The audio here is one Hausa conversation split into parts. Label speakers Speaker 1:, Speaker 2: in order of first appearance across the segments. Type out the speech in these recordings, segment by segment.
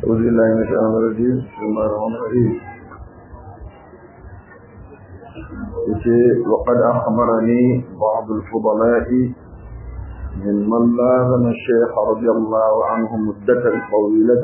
Speaker 1: أعوذ بالله من الشيطان الرجيم بسم الله الرحمن الرحيم وقد أخبرني بعض الفضلاء ممن لازم الشيخ رضي الله عنه مدة طويلة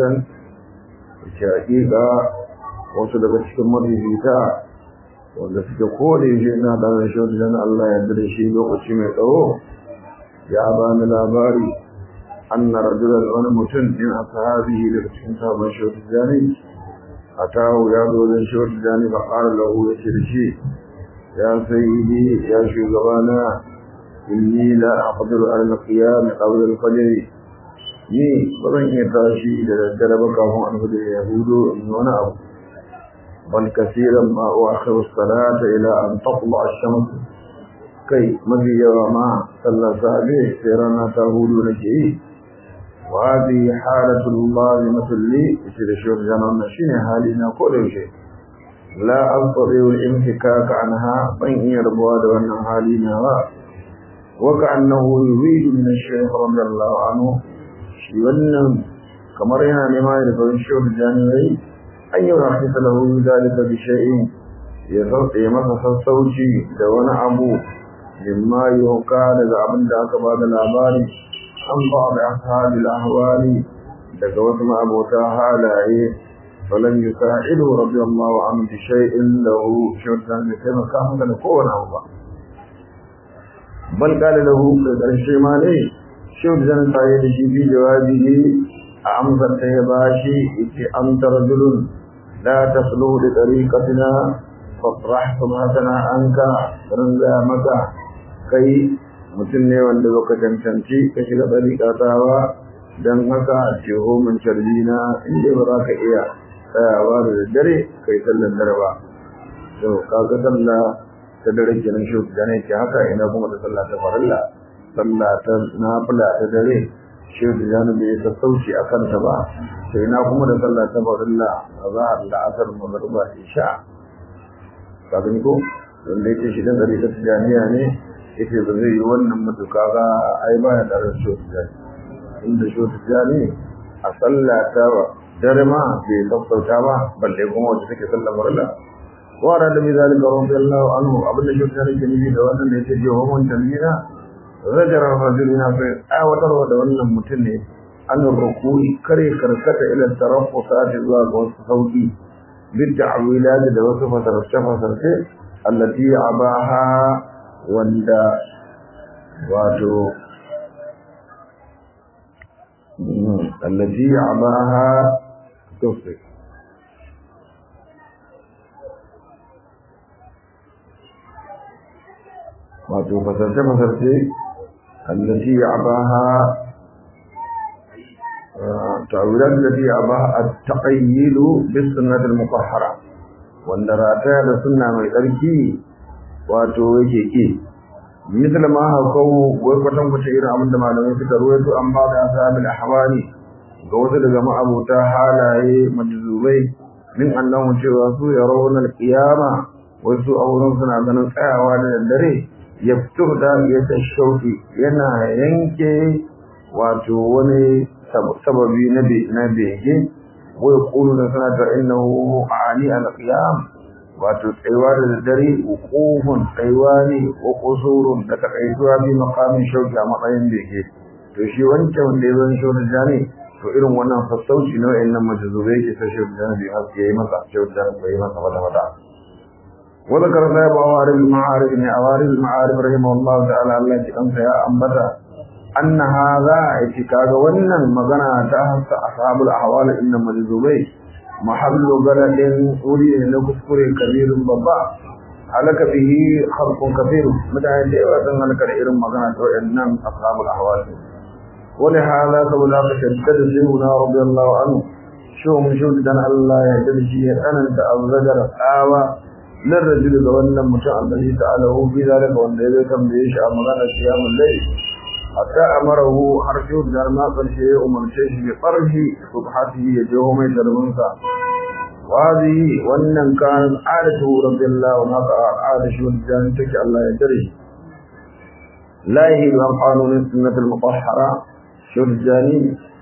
Speaker 1: حقيقة وصدق الشمر فيتا wanda suke kore shi na da rashin dan Allah ya dare shi lokaci mai tsawo ya ba ni labari anna rajulan wani mutum din ashabihi daga cikin sabon shawar jani atahu ya zo dan shawar jani ba qala lahu ya ce shi ya sayyidi ya shugabana inni la aqdiru ala al-qiyam qabla al-fajr ni ba zan iya tashi da daddare ba kafin an hudu ya hudu in wani abu بل كثيرا ما أؤخر الصلاة إلى أن تطلع الشمس كي مضي وما صلى صحبه سيرنا تهود نجئي وهذه حالة الله مثل لي يصير شوف جنان شين حالنا كل شيء لا أستطيع الانفكاك عنها بين يربوا دون حالنا وكأنه يريد من الشيخ رضي الله عنه شيئا كما رأينا لما يرفع الشوف جانبي an yi rahisa lahu zalika bi shay'in ya sauke masa sassauci da wani abu mimma yuka daga abin da aka bada labari an ba da ashabil ahwali daga wasu ma'abota halaye falan yusa'idu radiyallahu anhu bi shay'in lahu shirtan da kai maka maka da kowane abu ba bal qala lahu da karshe ma ne shirtan da ya da shi bi jawabi a amsar ta ya bashi yace an tarjulun لا تخلو لطريقتنا فاطرح سمعتنا عنك رنزا مكا كي mutum ne wanda baka cancanci ka shiga ɗariƙa tawa don haka jeho min carbi na inda ba za ka iya tsayawa da daddare kai sallan dare ba to kaga sallah ta dare kenan shi da ne ke haka ina kuma da sallah ta farilla sallah ta nafila ta dare shi da jani bai sassauci a kanta ba sai na kuma da sallah ta farilla a zahar da asar magruba isha ka gani ko wanda yake shi dan gari ta tijaniya ne yake ba zai yi wannan mutuka ga ai ba ya daren shi tijani inda shi tijani a sallah ta dare ma bai sassauta ba balle kuma wacce take sallah farilla wa da bi zalika radiyallahu anhu abinda shi tijani ke nufi da wannan da yake jiwa mun tamina zajar rajulina fi awatarwa da wannan mutum ne an rukuni kare karkata ila tarafu sa'ati zuwa ga wasu sauki bid ta'wilat da wasu fasarce fasarce allati abaha wanda wato allati abaha tawfiq wato fasarce fasarce allati abaha تعويلات التي أباها التقييد بالسنة المطهرة وأن راتها لسنة من الأركي واتوجه إيه مثل ما هكو وفتن فتشير عمد ما لم يفترويت أن بعض أصحاب الأحوال قوة لجماعة أبو تاهالا مجذوبي من أنهم شواسوا يرون القيامة وسوء أولون سنة ذنب أعوال الدري يفتر داقية الشوك ينا ينكي واتووني sababi na bege wai kulu da suna ta innahu ani al-qiyam wato tsayuwa da dare hukufun tsayuwa ne ko kusurun da takaituwa bi makamin shauki a matsayin bege to shi wancan wanda ya zan shauki jani to irin wannan sassauci na wayannan majazubai ke ta shauki jani bi haske yayi masa shauki jani bai masa wata wata وذكر صاحب عوارض المعارف من عوارض المعارف رحمه الله تعالى الله يجزاه يا أنبتا أن هذا اتكاغ ونن مغنى تحت أصحاب الأحوال إن مجذوبي محل بلد أولي لكفر كبير بابا هلك به خلق كثير متى ديوة هلك إرم مغنى إنم أصحاب الأحوال ولهذا سبلا تشدد سيدنا رضي الله عنه شو من شو دان الله يهدد شيء أنا أنت الزجر آوى للرجل ذو مشاء الله تعالى هو في ذلك وأن يبيتم بيش أمغانا قيام الليل حتى أمره حرشه الجرماء فالشيء ومن شيء بطرح صبحته يجوه من درمنسا وهذه وأن كانت عادته رضي الله عنه عادة شو الجان تكي الله يدري لا يهيب عن قانون السنة المطهرة شو الجاني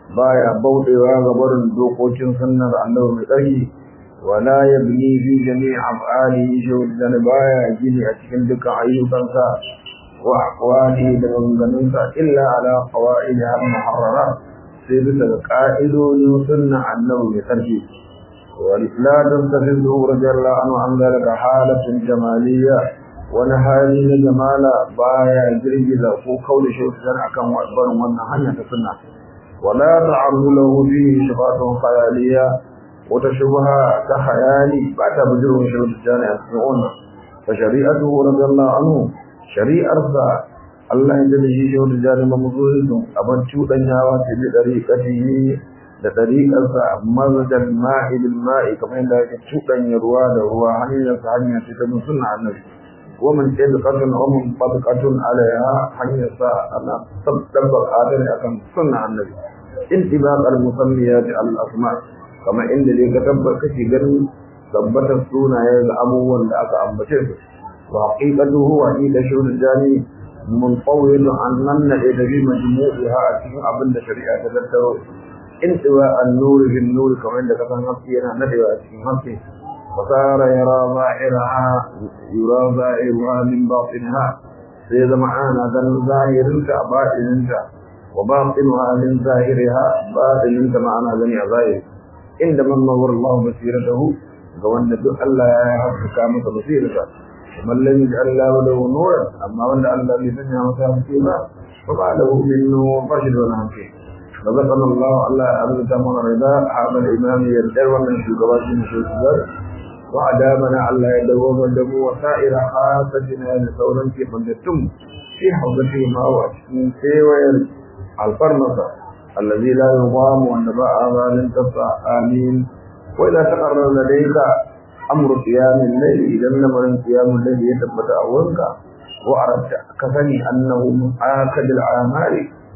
Speaker 1: baya bauɗewa ga barin dokokin sunnar annabi mai tsarki wala yabni fi jami' af'alihi shawdan baya gini a cikin dukkan ayyukansa wa aqwali da maganganunsa illa ala qawaidiha muharrara sai bisa ga ka'idodin sunna annabi mai tsarki ولا تنتفذه رضي الله عنه عن ذلك حالة جمالية ونهالي جمالا بايا جرجزا فو قول شيء سنع كان وأكبر من هنية سنة ولا تعرض له فيه شفاة خيالية وتشبها كخيالي بعد بجره شيء الجانع يسمعون فشريعته رضي الله عنه شريعة الله يجب شيء الجانع ممزوهد أبن شوء النهوات بطريقته da ɗariƙarsa mazajar ma'i bil ma'i kamar yadda yake cuɗanya ruwa da ruwa hanyar sa hanya ce ta bin sunna annabi wa min tabqatun wa min tabqatun alaiha hanyar sa ana tabbata adani akan sunna annabi intibaq al musammiyat al asma kamar inda dai ka tabbata kake ganin tabbatar sunaye ga abubuwan da aka ambace su wa haqiqatuhu wa ila shurul jani munfawid an nan da bi majmu'iha a cikin abin da shari'a ta tattaro انتواء النور بالنور كما عندك كان نفسي انا ندوى في نفسي فصار يرى ظاهرها يرى ظاهرها من باطنها سيد معانا ذا ظاهر انت باطن انت وباطنها من ظاهرها باطن انت معنا جميع ظاهر عندما نور الله بصيرته قوانا دو الله يحفظ كامة بصيرته ومن لم يجعل الله له نورا اما وان الله لسنها مسام فيما فما له من نور فشل ولا فيه رزقنا الله الله أبدا من رضا هذا الإمام يدعو من شكوات من شكوات وأدامنا الله يدوم الدم وسائر حاستنا لثورا في قدرتم في حوضته ما هو أشكين سيوير الفرنسة الذي لا يضام والنباء ظال تبقى آمين وإذا تقرر لديك أمر قيام الليل إذا نمر قيام الليل يتبت أولك وأردت كفني أنه من آكد الأعمال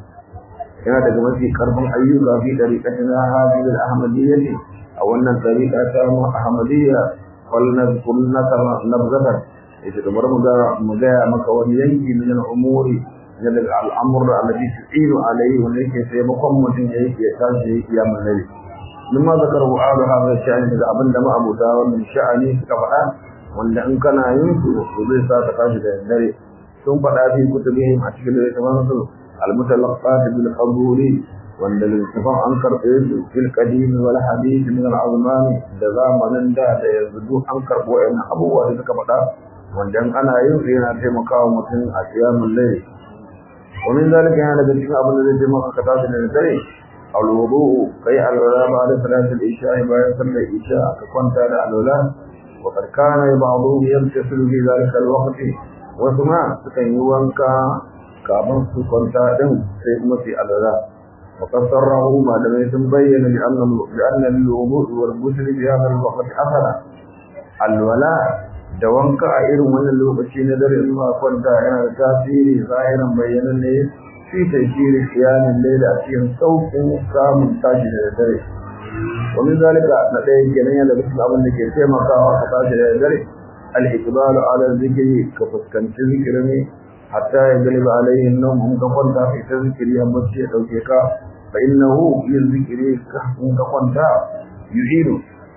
Speaker 1: yana daga mafi karfin ayyuka fi dariqatina hadhihi al-ahmadiyya a wannan dariqa ta mu ahmadiyya wal nazkur nakara nabzatan ita da bar mu ga mu ga maka wani yanki min al-umuri min al-amr alladhi tu'inu alayhi wa yake sai makon mutum yayi ya tashi ya kiyamul layl mimma zakaru ala hadha sha'ani daga abinda ma abuta wannan sha'ani suka faɗa wanda in kana yin su zai sa ka tashi da dare sun faɗa fi kutubihim a cikin littafin su المتلقات بالقبول وان للاتفاق انكر في القديم والحديث من العظمان da zamanin da da yanzu an karbo wayan abubuwa da suka faɗa wanda ana yin su yana taimakawa mutum a qiyamul layl ومن ذلك yana daga cikin abin da zai taimaka ka tashi da dare alwudu kai alwala ba da salatul isha bayan sallar isha ka kwanta da alwala wa qad kana ba'dhu yamtasilu fi zalika alwaqt wasu ma sukan yi wanka kafin su kwanta din sai kuma su alala wa kasarrahu malamai sun bayyana bi anna bi anna al-wudu wal ghusl bi hadha al-waqt athara alwala da wanka a irin wannan lokaci na dare in ba kwanta yana da tasiri zahiran bayyanan ne fi tashiri siyanin laila a cikin sauƙin samun tashi da dare ومن ذلك لديه جنيا لبسل أبن لكي تيما كاوا فتاش دare الإقبال على الذكر كفسكنت ذكرني حتى يغلب عليه النوم هم كفنتا في تذكر يمشي توكيكا فإنه يذكر هم كفنتا يعيد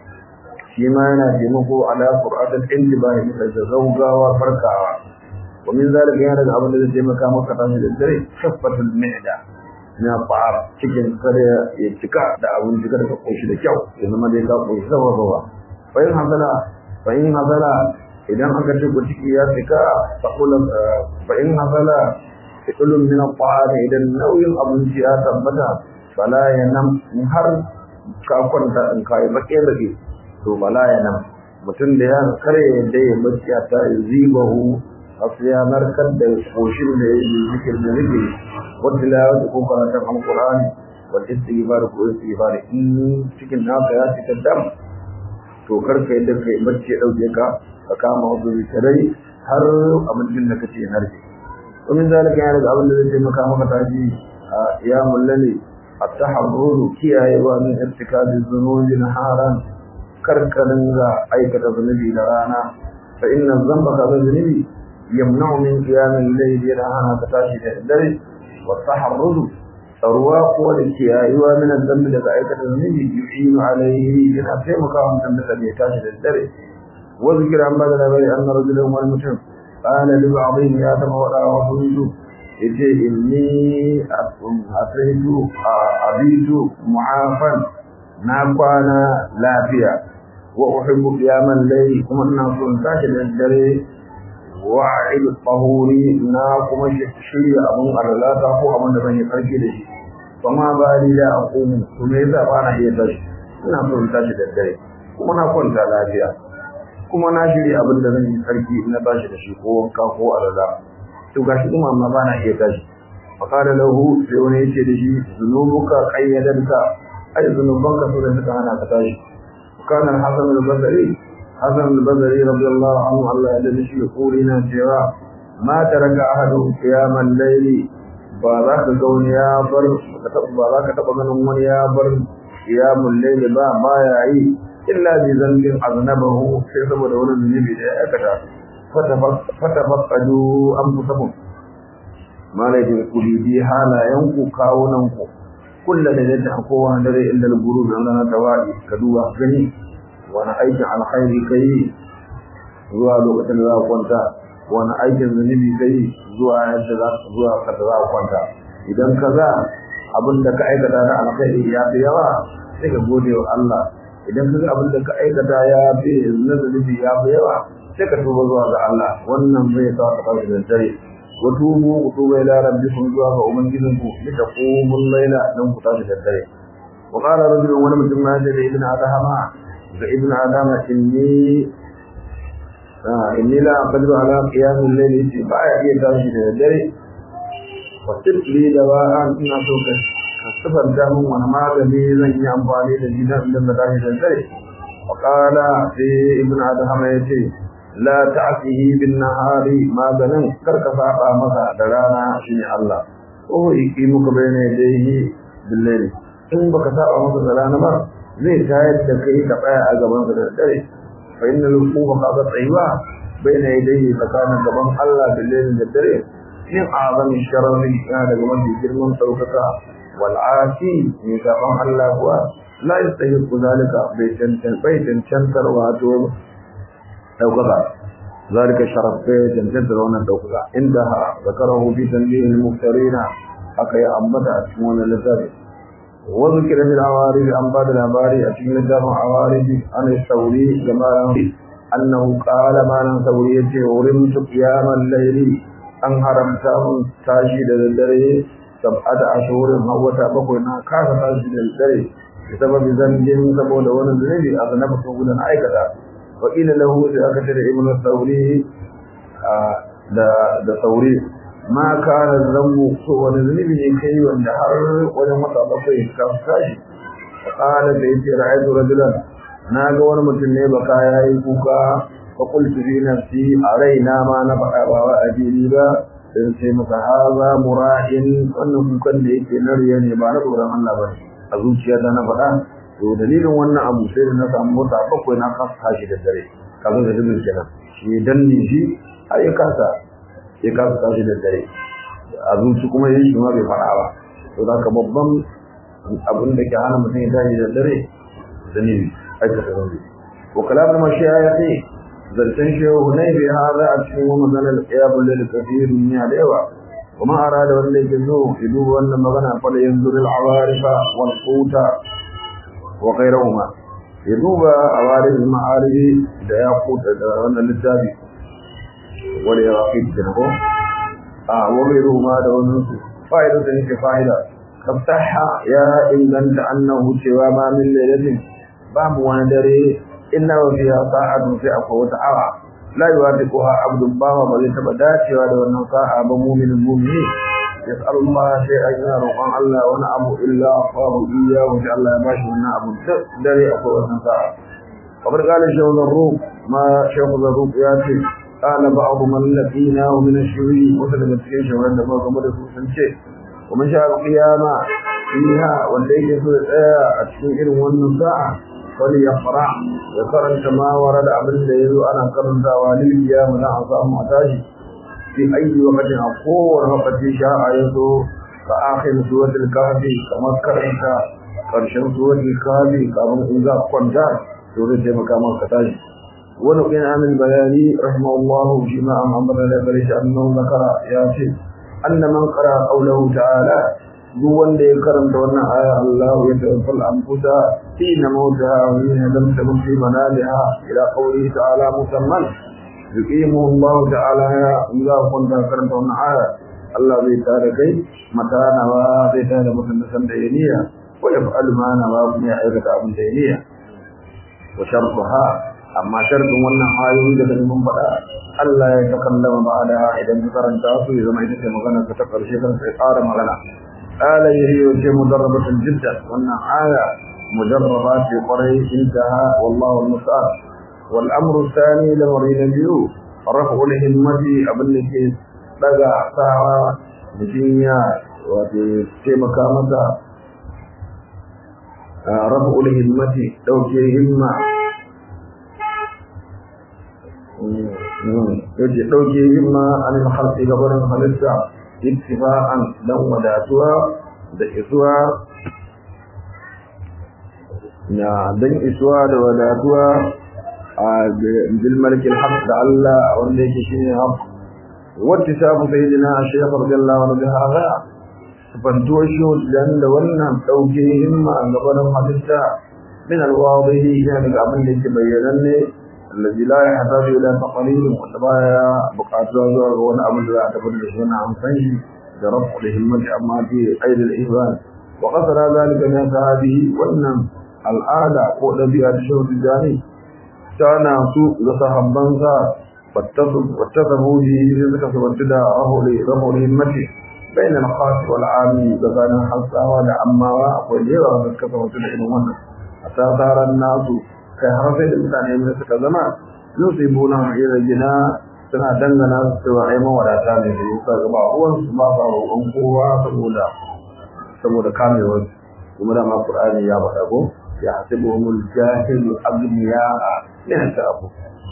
Speaker 1: فيما ينادمه على قرآن الانتباه مثل زوجا وفركا ومن ذلك يعني الأمر الذي تيما كاما فتاش دare شفة المعدة na fara cikin kare ya cika da abin cika da koshi da kyau ya zama dai ka koshi zama zama bayan hazala bayan hazala idan aka ce ku ciki ya cika faqulan bayan hazala fiqlun min al idan nauyin abinci ya tabbata bala ya nan har ka kwanta in kai bake bake to bala ya nan mutum da ya kare da ya bacci ta zibahu asiya narkar da koshin da ya yi zikir da zikiri والتلاوة يكون قراءة عن القرآن والاستغفار والاستغفار إن cikin naka ya cika dam to karka yadda kai bacci ya dauke ka ka kama wasu zikirai har abincin da kace ya narke ومن ذلك يعني abin da zai taimaka maka tashi a qiyamul layli at-taharrur kiyayewa min irtikab az-zunubi naharan karkarin ga aikata zunubi da rana fa inna dhanba ka zunubi yamna'u min qiyamil layli yana hana ka tashi da dare والتحرز tsaruwa ko da kiyayuwa min zambi daga aikata zunubi yu'inu alaihi yana taimakawa mutum da ya tashi da dare wa zikira an bada labari anna rajulan wani mutum qala li ba'dihim ya tama wada wa hudu yace inni ataitu abitu mu'afan na kwana lafiya wa uhibbu qiyaman layli kuma ina son tashi da dare wa'id tahuri na kuma shirya abun arlata ko abun da zan yi karki da shi kuma ba ni da aqumu to me yasa ba na iya tashi ina so in tashi da dare kuma na kwanta lafiya kuma na shirya abin da zan yi karki na tashi da shi ko wanka ko arla to gashi kuma amma ba na iya tashi faqala lahu sai wani yace da shi zunubuka qayyadanka ai zunubanka so da suka hana ka tashi kana hasan al-basri حسن البصري رضي الله عنه الله يدلش يقولنا سوا ما ترك أحد قيام الليل بذاك قول يا بر بذاك تقمن من يا بر قيام الليل با ما يعي إلا بذنب أذنبه في سبب دون النبي أكتا فتفقدوا أنفسكم ما ليس كل دي حالا ينكو كاوننكو كل ليلة حقوها دري إلا الغروب عندنا توائي كدوها غني wani aikin alkhairi kai zuwa lokacin da za ka kwanta wani aikin zunubi kai zuwa yadda za ka zuwa kada za ka kwanta idan ka za abin da ka aikata na alkhairi ya fi yawa sai ka gode wa Allah idan ka ga abin da ka aikata ya fi na zunubi ya fi yawa sai ka tuba zuwa ga Allah wannan zai sa ka tashi da dare wa tubu ku tuba ila rabbikum zuwa ga ubangijinku li taqumul layla dan ku tashi da dare wa qala rajulun wani mutum ma da ibn adama ga ibn adama inni inni la aqdiru ala qiyam al-layl yace ba ya iya tashi da dare wa tibli da wa an ina so ka kasafar da mun wani magani zan yi amfani da shi dan da tashi da dare wa qala sai ibn adama yace la ta'fihi bin nahari maganin karka saba masa da rana shine Allah ko yiki muka bayyana dai bil in baka saba masa da rana ba zai tayar da kai ka tsaya a gaban sa da dare fa innal hukuma qad tsaywa baina yadayhi tsakanin gaban Allah da lailin da dare min azami sharri ya daga mafi girman saukaka wal asi ne gaban Allah kuwa la yastahiqu zalika bai tantan bai tantantar wato daukaka ذلك شرف bai tantantar wannan daukaka inda zakarahu fi tanbihil muftarina aka yi ambata a cikin wannan littafi وذكر في العوارض عن بعض العباري أتم لدى عوارض عن الثوري كما أنه قال ما ثوري ورمت قيام الليل أن حرمته تاشيد للدري سبعة أشهر هو تابقنا كاس تاشيد للدري بسبب ذنب سبول ونزل أذنبت ولا عيكتا وقيل له سأكتر ابن الثوري da sauri ma kana zambu so wani zunubi ne kai wanda har wajen wata bakwai ka tashi qala da yace ra'aytu rajulan na ga wani mutum ne baka yayi kuka fa qultu fi nafsi araina ma na faɗa ba wa ajiri ba sai sai maka haza mura'in wannan kukan da yake na riya ne ba na tsoron Allah ba a zuciyata na faɗa to dalilin wannan abu sai da na samu wata bakwai na kasa tashi da dare kaga da dubin kenan shi danne shi har ya kasa ya kasa tashi da dare a zuci kuma yin shi ma bai faɗa ba to da ka babban abin da ke hana mutum ya tashi da dare zanibi aikata zanibi wa kalamun mashayikhi zancen shehu ne bai hada a cikin wani maganar qiyamul lil kathir min da yawa kuma arada wanda yake zo ya duba wannan magana fa da yanzur al awarifa wal quta wa ghayrihuma ya duba awarif ma'arifi da ya kuta da wannan littafi wani ya rafi da ko a wani ruwa da wani su fa'ida da yake fa'ida kaftaha ya inganta annahu cewa ma min lailatin babu wani dare inna wa fiha sa'atun sai akwai wata awa la yuwafiquha abdun bawa ba zai taba dacewa da wannan sa'a ba mu'minin mu'mini yas'alu Allah shay'an yana roƙon Allah wani abu illa afahu iyyahu sai Allah ya bashi wannan abu dare akwai wannan sa'a kamar kalin shehu zarruq ma shehu zarruq ya ce قال بعض من لقيناه من الشيوعي وسلم cikin shawaran da muka game da su sun ce kuma sha qiyama fiha wanda yake so ya tsaya a cikin irin wannan sa'a wani ya fara ya karanta ma warada abin da yazo ana karantawa lil qiyama na a samu a tashi fi ayi waqtin a kowane lokaci sha'a yazo fa akhir suratul kahfi kamar karanta karshen suratul kahfi kamar in za kwanta to zai taimaka maka tashi wani bin amin bayani rahimahullahu shi ma an amara da gare shi annahu zakara ya ce anna man qara qawluhu ta'ala duk wanda ya karanta wannan aya Allah ya tawaffal anfusa hina mautaha wa hina lam tamut fi manaliha ila qawlihi ta'ala musamman yuqimu Allah ta'ala ya idza kunta karanta wannan aya Allah zai tare kai mata nawa zai tare mutum da san da yaniya wa yaf'alu ma nawa kuma ya aikata abin da yaniya wa shartuha amma shartin wannan ayoyi da mun faɗa Allah ya takallama ba'da idan ka karanta su ya zama ita ce magana ta karshe kan sai ƙara magana ala yahi wa mudarrabatun jidda wannan aya mujarrabat fi qarai intaha wallahu al-musta'an wal amru thani lamri nabiyu rafu al-himmati abin da ke daga sawa mutum ya wato taimaka masa rafu al-himmati dauke himma yace dauke himma an halqi gabarin halitta ittifa'an dan wadatuwa da isuwa na dan isuwa da wadatuwa a bil malikin haq da Allah wanda yake shine haq wattisafu sayyidina shaykh radiyallahu anhu bi hadha fanto shi dan da wannan dauke himma gabarin halitta min al-wadihi yani abin da yake bayyananne الذي لا يحتاج إلى تقليل وتبايا بقاتها زوار وانا أبن لا أتفرد شونا عن فيه برفع لهمة أما في أيد الإيمان وقصر ذلك من هذه وأن الآلة قول بها الشهر الجاني كان سوء لصحبا واتفقوا به رزق سبتدا رفع لهمته بين الخاص والعام بغانا حصا ولا أما وجيرا رزق سبتدا إلى حتى صار الناس kai har sai da mutane ne suka zama yusibuna ila jina suna dangana su cewa ai mawadata ne da yasa ga ba uwan su ba sa roƙon kowa saboda saboda kamewar kuma da ma Qur'ani ya faɗa ko ya hasibuhumul jahilu agniya min ta'afu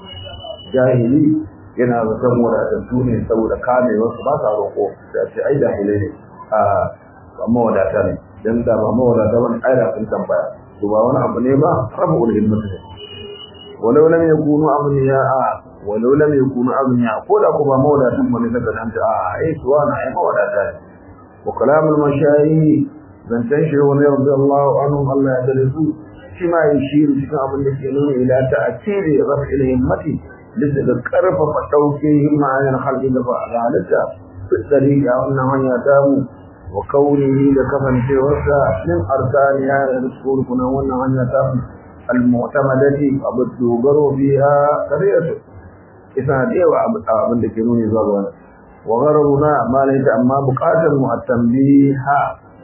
Speaker 1: jahili yana zaton wadatattu ne saboda kamewar su ba sa roƙo da ce ai jahilai ne a amma wadata ne dan da ba mawadata wani aira sun tambaya to ba wani abu ne ba rabu ulhimmatu ne walau lam yakunu abniya'a walau lam yakunu abniya ko da ko ba mawadatan bane daga nan ta a ai to wani ai mawadata ne wa kalamul mashayi zantan shi wani radiyallahu anhu Allah ya dare su shi ma yi shi cikin abin da ke nuna ila ta akiri rabu ulhimmati bisa ga karfafa dauke himma ayan halin da ba halitta fi tsariya wannan hanya ta mu wa kaunihi da kasancewarsa min arkaniya da rukunan wannan hanya ta al-mu'tamadati abu dogaro biha kariyatu isa da yawa abin da ke nuni zuwa ga wannan wa gharabuna ma laysa amma buqatar mu at-tanbiha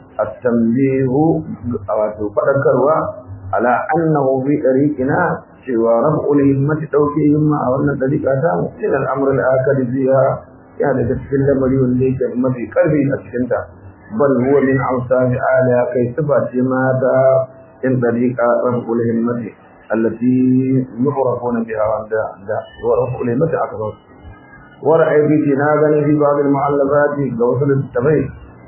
Speaker 1: at-tanbihu wato fadakarwa ala annahu bi tariqina cewa rab'ul himmati dauke himma a wannan dariqa ta mu ila al-amr al-akad biha ya daga cikin lamari wanda yake mafi karfi a cikin ta بل هو من أوصاف آلها كي تبت ماذا إن طريقة رفع الهمة التي يعرفون بها عند ورفع الهمة أكثر ورأي في تناغني في بعض المعلفات كوصل التبين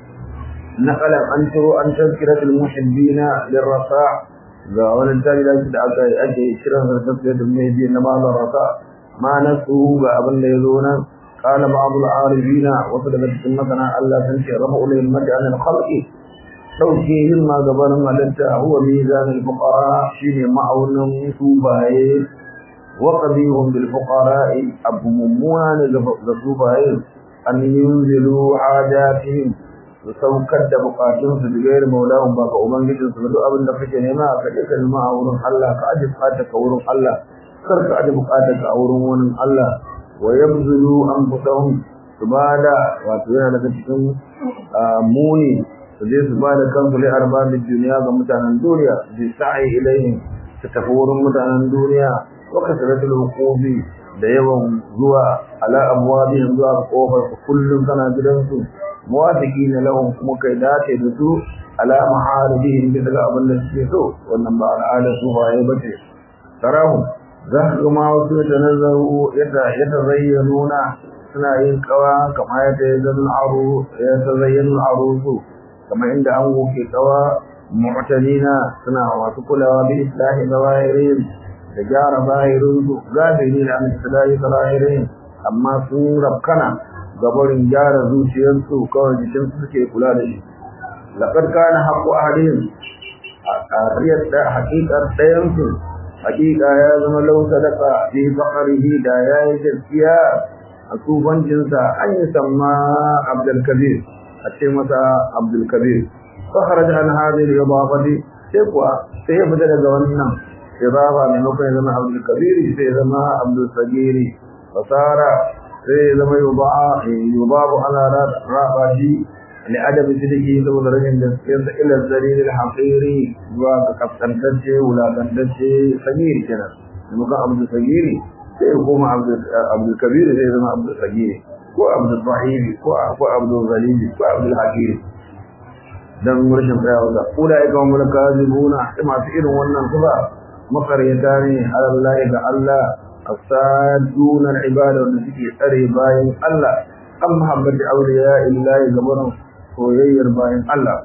Speaker 1: نقل أنشر عن تذكرة المحبين للرفاع ومن التالي لا تدعك أجي شرف تذكرة المحبين لما الرفاع ما نفسه بأبن يذونا قال بعض العارفين وصدقت سنتنا ألا تنشي رفع الهمة عن الخلق توجيه ما قبل ملتا هو ميزان الفقراء شين معون سوباي وقضيهم بالفقراء أبو ممونا لسوباي أن ينزلوا حاجاتهم saukar da bukatun su da gairu maulahun ba ka ubangijin su duk abin da kake nema ka je ka nema a wurin Allah ka aje bukatar ka wurin Allah kar ka aje bukatar ka a wurin wani Allah wa yabzulu anfusahum su bada wato yana daga cikin muni su je su bada kansu li arbabid duniya ga mutanen duniya bi sa'i ilayhim su tafi wurin mutanen duniya wa kasratul huqubi da yawan zuwa ala abwabihim zuwa kofar kullum kana gidansu muwafiqina lahum kuma kai dace da su ala maharibihim bisa ga abin da suke so wannan ba al'ada su ba ya bace tarahu za ka ga ma wasu da nazaru yadda yadda zayyanuna suna yin kawa kamar yadda ya zan aro ya zayyana arusu kamar inda an goke kawa mu'tanina suna masu kulawa bi islahi zawahirin da gyara zahirin su gafiri da an islahi zawahirin amma sun rafkana gabarin gyara zuciyarsu kawai jikin su suke kula da shi laqad kana haqqu ahlihim a haƙiƙar ɗayansu haƙiƙa ya zama lau sadaka fi faqrihi da yayi gaskiya a tsufancinsa an yi samma Abdul Kabir a ce masa Abdul Kabir fa kharaja an hadhihi al-idafati sai kuwa sai ya fita daga wannan idafa maimakon ya zama Abdul Kabir sai ya zama Abdul Sagiri fasara sai ya zama yubabu ala rabashi لأدب سلكه ذو درجة جسكين إلى الزليل الحقيري وكفتنتجه ولا تنتجه صغير كنا لما عبد الصغير سيقوم عبد عبد الكبير سيقوم عبد الصغير وعبد الضعيف وعبد الغليل وعبد الحكيم dan rashin tsayawa da ulai ga mun kazibuna masu irin wannan kuma makaryata ne Allah ga Allah asaduna al-ibada da suke tsare bayan Allah an muhammad awliya illahi gabaran soyayyar bayan Allah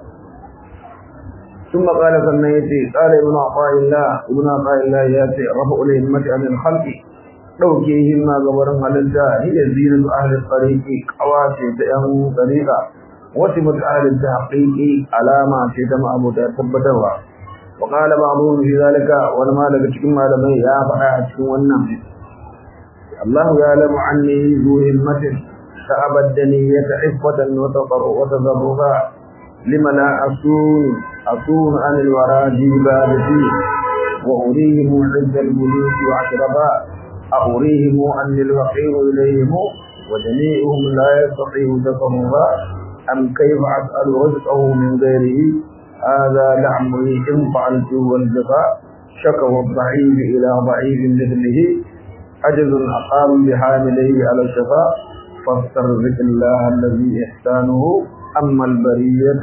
Speaker 1: ثم قال sannan yace qala ibn aqaillah ibn aqaillah yace rafu al-himmati an al-khalq dauke himma gabaran halitta hiya zinatu ahli al-tariqi qawace ta yan tariqa wasu mutu ahli tahqiqi alama ce ta ma'abuta tabbatarwa wa qala ba'dhum fi zalika wal ma daga cikin malamai ya faɗa a cikin wannan Allah ya lamu anni zu himmatin ta'abaddani yata'ifatan wa tadharruha lima la asun asun an al-wara jibadati wa urihim 'izza al-muluk wa 'ashraba أريهم أن الوقير إليهم وجميعهم لا يستطيع تفرغا أم كيف أسأل رزقه من غيره هذا لعمري إن فعلته والجفاء شكوى الضعيف إلى ضعيف مثله عجز أقام بحامليه على الشفاء فاسترزق الله الذي إحسانه أما البرية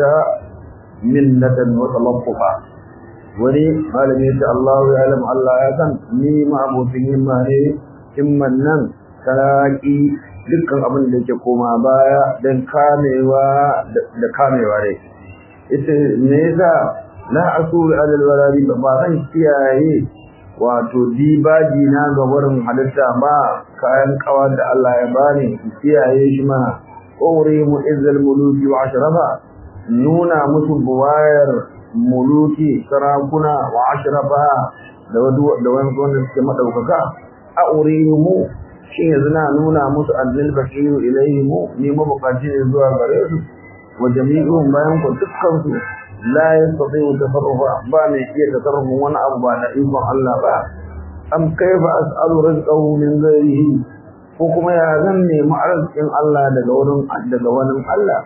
Speaker 1: منة وتلطفا wani malami ya Allah ya alam Allah ya san ni ma abokin himma ne himman nan talaki dukkan abin da yake koma baya dan kamewa da kamewa ne ita me yasa la asul alal waladi ba zan kiyaye wato dibaji na ga wurin halitta ba kayan kawar da Allah ya bani kiyaye shi ma qawri mu izzal muluki wa ashrafa nuna musu buwayar muluki sarakuna wa ashrafa da wadu da wani wanda suke madaukaka a urihimu shin yanzu na nuna musu azzal bakiru ilayhimu ni mabukaci ne zuwa gare su wa jami'un bayan ku dukkan su la yastati'u tasarrufa ba ne iya tasarrufin wani abu ba da ikon Allah ba am kaifa as'alu rizqahu min ghairihi ko kuma ya zan nemi arzikin Allah daga wurin daga wani Allah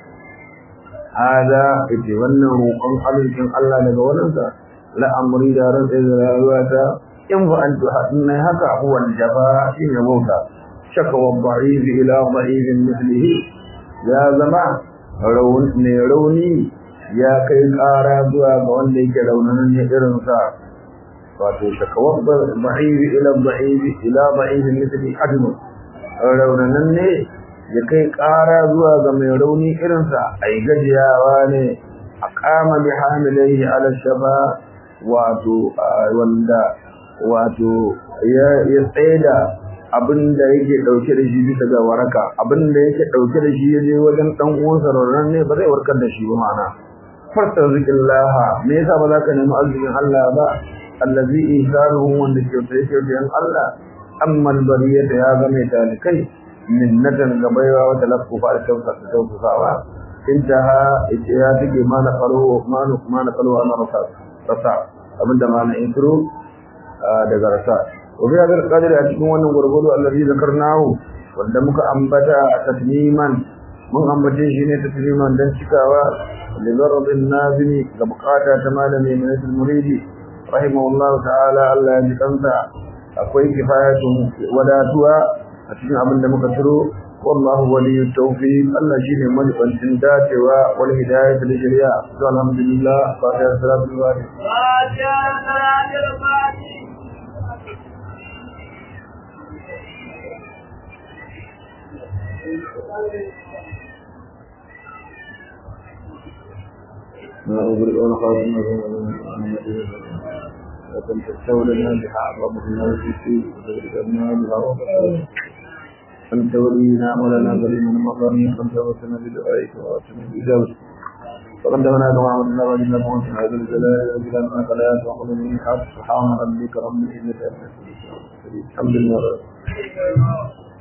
Speaker 1: hada ita wannan roƙon arzikin Allah daga wurinsa la amri da ran da rayuwata in fa antu hadin haka huwa jaba shi ne bauta shaka wa da'if ila da'if mithlihi ya zama raun ne rauni ya kai ƙara zuwa ga wanda yake raunanan ne irin sa wato shaka wa da'if ila da'if ila da'if mithlihi adnu raunanan ne ya kai ƙara zuwa ga mai rauni irinsa a yi gajiyawa ne a kama bi hamilai ala shaba wato wanda wato ya tsaida abin da yake ɗauke da shi bisa ga waraka abin da yake ɗauke da shi ya je wajen ɗan uwansa raunan ne ba zai warkar da shi ba ma'ana farta zikin laha me yasa ba za ka nemi arzikin Allah ba allazi ihsanuhu wanda ke tsaye ke Allah amma albariyata ya ga mai talikai minnatan gabaiwa wata lafufa da tausasawa intaha ita ya take mana kalo mana mana kalo ana rasa rasa abinda mana intro daga rasa wa bi hadal qadri a cikin wannan gurgudu allazi zakarnahu wanda muka ambata tasliman mun ambace shi ne tasliman dan cikawa li zarabin nazimi ga bukata ta malami mai muridi rahimahullahu ta'ala Allah ya ji kansa akwai kifayatun wadatuwa a cikin abin da muka turo wallahu waliyyu tawfiq Allah shine majibancin dacewa wal hidayah da shari'a to alhamdulillah fatiha salatu wa أغرق ونخاف لكن تستولنا بها أعظم الناس في وتغرقنا بها وقصر أنت ولينا ولنا ظلمنا مقامين أنت وسنا بدعائك وأتنا بجوز فقدمنا كما عملنا وجدنا موت هذا الجلال والجلال ما قلات وقل من الحق سبحان ربك رب العزة عما يصفون الحمد لله